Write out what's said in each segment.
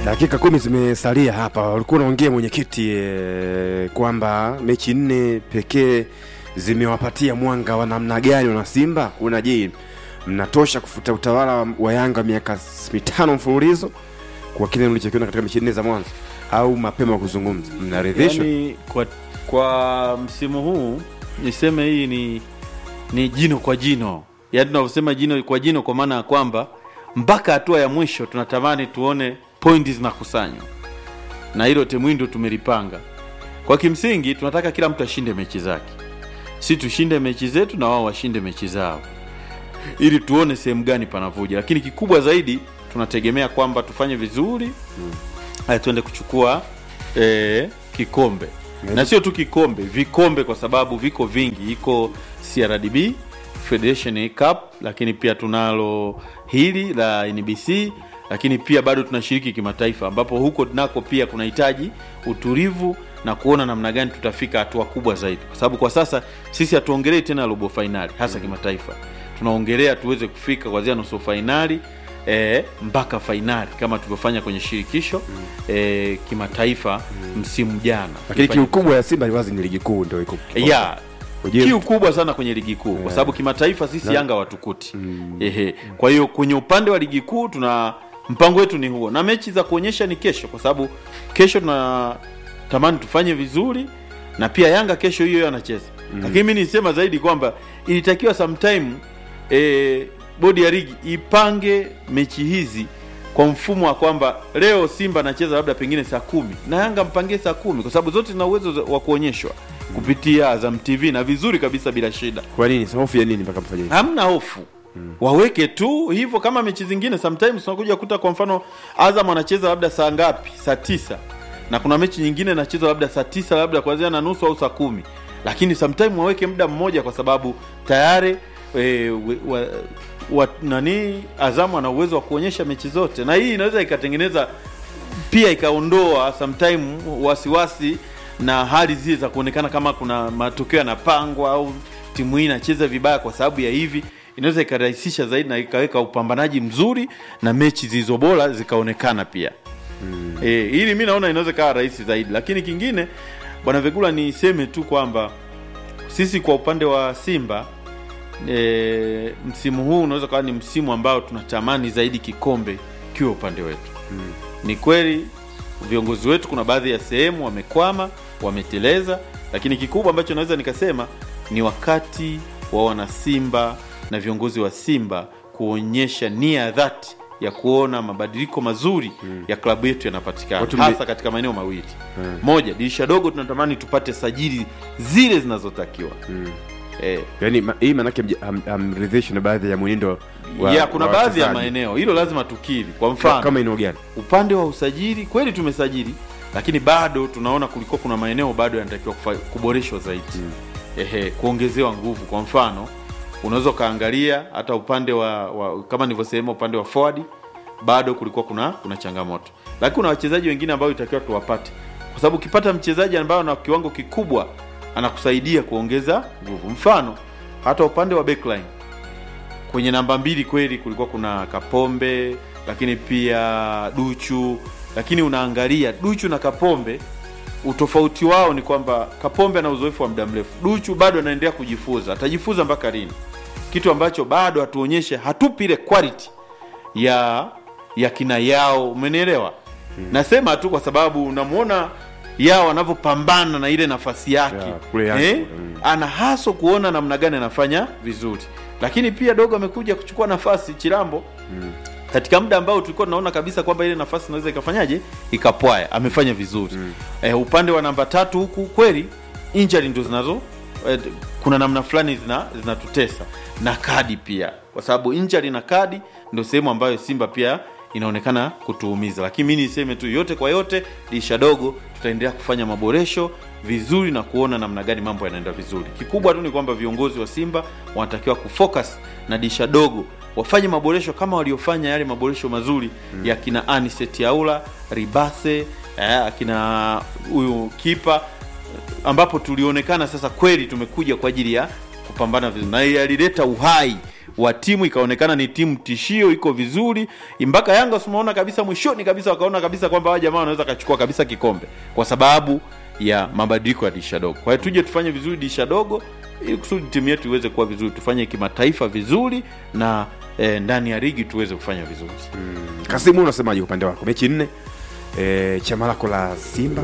Dakika kumi zimesalia hapa. Ulikuwa unaongea mwenyekiti e, kwamba mechi nne pekee zimewapatia mwanga wa namna gani wana Simba. Kuna je, mnatosha kufuta utawala wa Yanga miaka mitano mfululizo kwa kile mlichokiona katika mechi nne za mwanzo, au mapema kuzungumza, mnaridhishwa? yani, kwa, kwa msimu huu niseme hii ni ni jino kwa jino, yaani tunavyosema jino kwa jino, kwa maana ya kwamba mpaka hatua ya mwisho tunatamani tuone pointi zinakusanywa, na hilo Temwindo tumelipanga kwa kimsingi. Tunataka kila mtu ashinde mechi zake, si tushinde mechi zetu na wao washinde mechi zao, ili tuone sehemu gani panavuja, lakini kikubwa zaidi tunategemea kwamba tufanye vizuri haya tuende kuchukua eh, kikombe na sio tu kikombe, vikombe, kwa sababu viko vingi. Iko CRDB Federation Cup, lakini pia tunalo hili la NBC, lakini pia bado tunashiriki kimataifa, ambapo huko nako pia kunahitaji utulivu na kuona namna gani tutafika hatua kubwa zaidi, kwa sababu kwa sasa sisi hatuongelei tena robo fainali hasa kimataifa, tunaongelea tuweze kufika kuanzia nusu fainali e, mpaka fainali kama tulivyofanya kwenye shirikisho e, kimataifa msimu jana. Lakini Tulifanya- kiu kubwa ya Simba wazi ni ligi kuu, ndio iko ya Ujue- kiu kubwa sana kwenye ligi kuu kwa sababu kimataifa sisi Yanga watukuti ehe. Kwa hiyo kwenye upande wa ligi kuu tuna mpango wetu ni huo, na mechi za kuonyesha ni kesho, kwa sababu kesho tunatamani tufanye vizuri, na pia Yanga kesho hiyo hiyo anacheza lakini mi nisema zaidi kwamba ilitakiwa sometime e, bodi ya ligi ipange mechi hizi kwa mfumo wa kwamba leo Simba anacheza labda pengine saa kumi na Yanga mpangie saa kumi kwa sababu zote zina uwezo za- wa kuonyeshwa kupitia Azam TV na vizuri kabisa bila shida, Kwa nini? Sasa hofu ya nini mpaka mfanye hivyo? hamna hofu waweke tu hivyo kama mechi zingine. Sometimes unakuja kuta kwa mfano Azam anacheza labda saa ngapi, saa tisa na kuna mechi nyingine inachezwa labda saa tisa labda kuanzia na nusu au saa kumi lakini sometime waweke muda mmoja, kwa sababu tayari e, we- wa, wa, nani Azamu ana uwezo wa kuonyesha mechi zote, na hii inaweza ikatengeneza pia ikaondoa sometime wasiwasi na hali zile za kuonekana kama kuna matokeo yanapangwa au timu hii inacheza vibaya kwa sababu ya hivi. Inaweza ikarahisisha zaidi na ikaweka upambanaji mzuri na mechi zilizo bora zikaonekana pia. E, hili mi naona inaweza ikawa rahisi zaidi, lakini kingine, bwana Vegula, niseme tu kwamba sisi kwa upande wa Simba e, msimu huu unaweza kawa ni msimu ambao tunatamani zaidi kikombe kiwe upande wetu. Ni kweli viongozi wetu kuna baadhi ya sehemu wamekwama, wameteleza, lakini kikubwa ambacho naweza nikasema ni wakati wa wanasimba na viongozi wa Simba kuonyesha nia ya dhati ya kuona mabadiliko mazuri ya klabu yetu yanapatikana Watu mli- hasa katika maeneo mawili. Moja, dirisha dogo tunatamani tupate sajili zile zinazotakiwa eh, Yaani ma- hii maanake mja- ham- hamridhishwi na baadhi ya mwenendo wa ya kuna wa baadhi ya wachezaji. maeneo hilo lazima tukiri. Kwa mfano kama eneo gani? upande wa usajili kweli tumesajili, lakini bado tunaona kulikuwa kuna maeneo bado yanatakiwa kufa- kuboreshwa zaidi ehe, kuongezewa nguvu. Kwa mfano unaweza ukaangalia hata upande wa, wa kama nilivyosema, upande wa forward bado kulikuwa kuna kuna changamoto, lakini kuna wachezaji wengine ambao itakiwa tuwapate, kwa sababu ukipata mchezaji ambaye ana kiwango kikubwa anakusaidia kuongeza nguvu. Mfano hata upande wa backline kwenye namba mbili kweli kulikuwa kuna Kapombe, lakini pia Duchu, lakini unaangalia Duchu na Kapombe, utofauti wao ni kwamba Kapombe ana uzoefu wa muda mrefu, Duchu bado anaendelea kujifunza. Atajifunza mpaka lini? Kitu ambacho bado hatuonyeshe, hatupi ile quality ya ya kina yao, umenielewa? Nasema tu kwa sababu unamwona yao anavyopambana na ile nafasi yake Ya, kule Yanga eh? kule, mm. ana haso kuona namna gani anafanya vizuri, lakini pia dogo amekuja kuchukua nafasi Chilambo katika muda ambao tulikuwa tunaona kabisa kwamba ile nafasi inaweza ikafanyaje ikapwaya, amefanya vizuri eh, upande wa namba tatu huku kweli injury ndo zinazo eh, kuna namna fulani zina zinatutesa na kadi pia, kwa sababu injury na kadi ndo sehemu ambayo Simba pia inaonekana kutuumiza, lakini mi niseme tu yote kwa yote, dirisha dogo tutaendelea kufanya maboresho vizuri na kuona namna gani mambo yanaenda vizuri. Kikubwa tu ni kwamba viongozi wa Simba wanatakiwa kufocus na dirisha dogo wafanye maboresho kama waliofanya yale maboresho mazuri ya kina Aniset Yaula, Ribase, eh, akina huyu kipa ambapo tulionekana sasa kweli tumekuja kwa ajili ya kupambana vizuri na yalileta uhai wa timu ikaonekana ni timu tishio iko vizuri mpaka yanga tumeona kabisa mwishoni kabisa wakaona kabisa kwamba hawa jamaa wanaweza kachukua kabisa kikombe kwa sababu ya mabadiliko ya dirisha dogo kwa hiyo tuje tufanye vizuri dirisha dogo ili kusudi timu yetu iweze kuwa vizuri tufanye kimataifa vizuri na eh, ndani ya ligi tuweze kufanya vizuri Kasimu, unasemaje upande wako? Mechi nne e, chama lako la Simba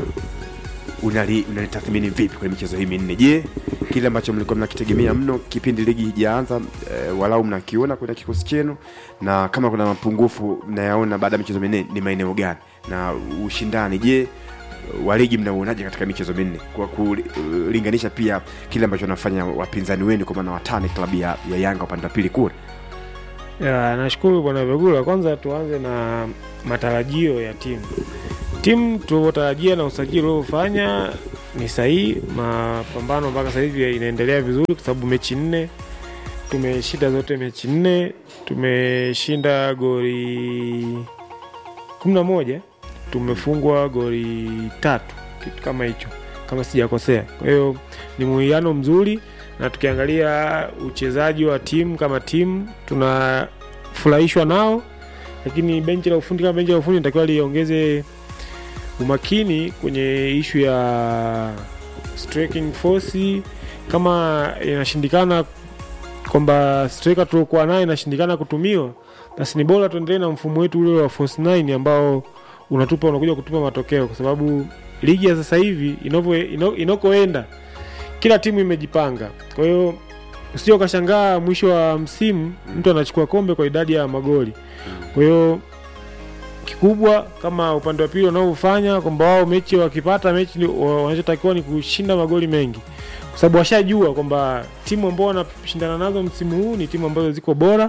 unali- unalitathmini vipi kwenye michezo hii minne? Je, kile ambacho mlikuwa mnakitegemea mno kipindi ligi hijaanza e, walau mnakiona kwenye kikosi chenu, na kama kuna mapungufu mnayaona baada ya michezo minne ni maeneo gani, na ushindani je wa ligi mnauonaje katika michezo minne kwa kulinganisha pia kile ambacho wanafanya wapinzani wenu kwa maana watani klabu ya, ya Yanga upande wa pili kule? Ya, nashukuru bwana Vegula. Kwanza tuanze na matarajio ya timu. Timu tulivyotarajia na usajili uliofanya ni sahihi. Mapambano mpaka sasa hivi inaendelea vizuri, kwa sababu mechi nne tumeshinda zote mechi nne, tumeshinda goli kumi na moja, tumefungwa goli tatu, kitu kama hicho, kama sijakosea. Kwa hiyo ni muhiano mzuri na tukiangalia uchezaji wa timu kama timu tunafurahishwa nao, lakini benchi la ufundi kama benchi la ufundi natakiwa liongeze umakini kwenye ishu ya striking force. Kama inashindikana kwamba striker tuliokuwa naye inashindikana kutumiwa, basi ni bora tuendelee na mfumo wetu ule wa force 9 ambao unatupa unakuja kutupa matokeo, kwa sababu ligi ya sasa hivi inavyo- ino- inakoenda kila timu imejipanga. Kwa hiyo usije ukashangaa mwisho wa msimu mtu anachukua kombe kwa idadi ya magoli. Kwa hiyo kikubwa kama upande wa pili wanaofanya kwamba wao mechi wakipata mechi ni- wa- wanachotakiwa ni kushinda magoli mengi, kwa sababu washajua kwamba timu ambao wanashindana nazo msimu huu ni timu ambazo ziko bora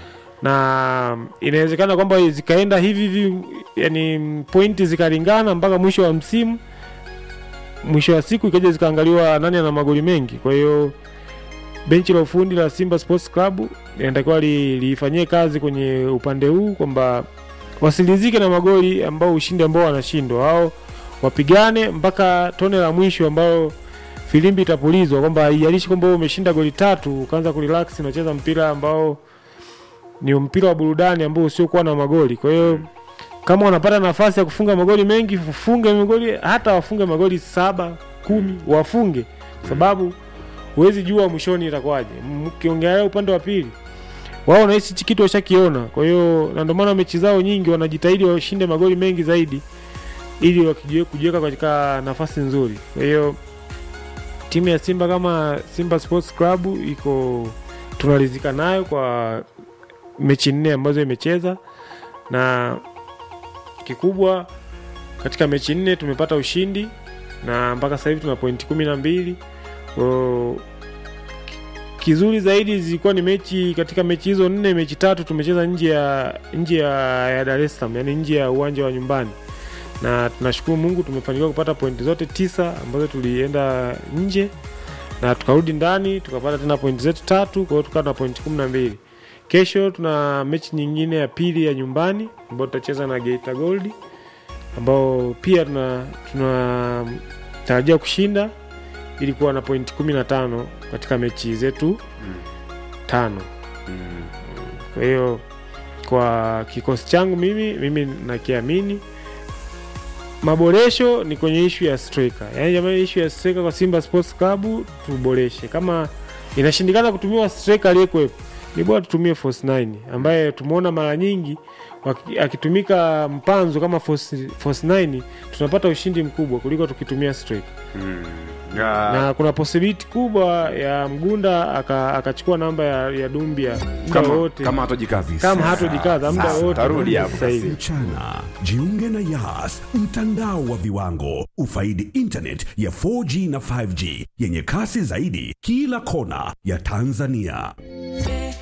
na inawezekana kwamba zikaenda hivi hivi, yani pointi zikalingana mpaka mwisho wa msimu mwisho wa siku ikaja zikaangaliwa nani ana magoli mengi. Kwa hiyo benchi la ufundi la Simba Sports Club linatakiwa li- liifanyie kazi kwenye upande huu kwamba wasilizike na magoli ambao ushindi ambao wanashindwa, wao wapigane mpaka tone la mwisho ambao filimbi itapulizwa, kwamba haijalishi kwamba wewe umeshinda goli tatu ukaanza kurelax, unacheza mpira ambao ni mpira wa burudani ambao usiokuwa na magoli. Kwa hiyo kama wanapata nafasi ya kufunga magoli mengi, funge magoli, hata wafunge magoli saba kumi, wafunge, kwa sababu huwezi jua mwishoni itakuwaje. Mkiongelea upande wa pili, wao nahisi hichi kitu washakiona. Kwa hiyo na ndio maana mechi zao nyingi wanajitahidi washinde magoli mengi zaidi, ili wakijue kujiweka katika nafasi nzuri. Kwa hiyo timu ya Simba kama Simba Sports Club iko tunalizika nayo kwa mechi nne ambazo imecheza na kikubwa katika mechi nne tumepata ushindi na mpaka sasa hivi tuna pointi kumi na mbili Kwa hiyo, kizuri zaidi zilikuwa ni mechi katika mechi hizo nne mechi tatu tumecheza nje ya nje ya, ya Dar es Salaam yani nje ya uwanja wa nyumbani na tunashukuru Mungu tumefanikiwa kupata pointi zote tisa ambazo tulienda nje na tukarudi ndani tukapata tena pointi zetu tatu kwa hiyo tukawa na pointi kumi na mbili kesho tuna mechi nyingine ya pili ya nyumbani ambayo tutacheza na Geita Gold ambao pia tuna tunatarajia kushinda ili kuwa na pointi kumi na tano katika mechi zetu tano kwa hiyo kwa kikosi changu mimi mimi nakiamini maboresho ni kwenye ishu ya striker yaani jamani ishu ya striker kwa simba sports club tuboreshe kama inashindikana kutumiwa striker aliyekuwepo ni bora tutumie force 9 ambaye tumeona mara nyingi waki- akitumika mpanzo kama force, force 9 tunapata ushindi mkubwa kuliko tukitumia striker na kuna possibility kubwa ya mgunda aka- akachukua namba ya, ya dumbia muda kama, wote kama hatojikazi kama hatojikaza muda Sasa, wote tarudi hapo sasa hivi mchana jiunge na yas mtandao wa viwango ufaidi internet ya 4g na 5g yenye kasi zaidi kila kona ya tanzania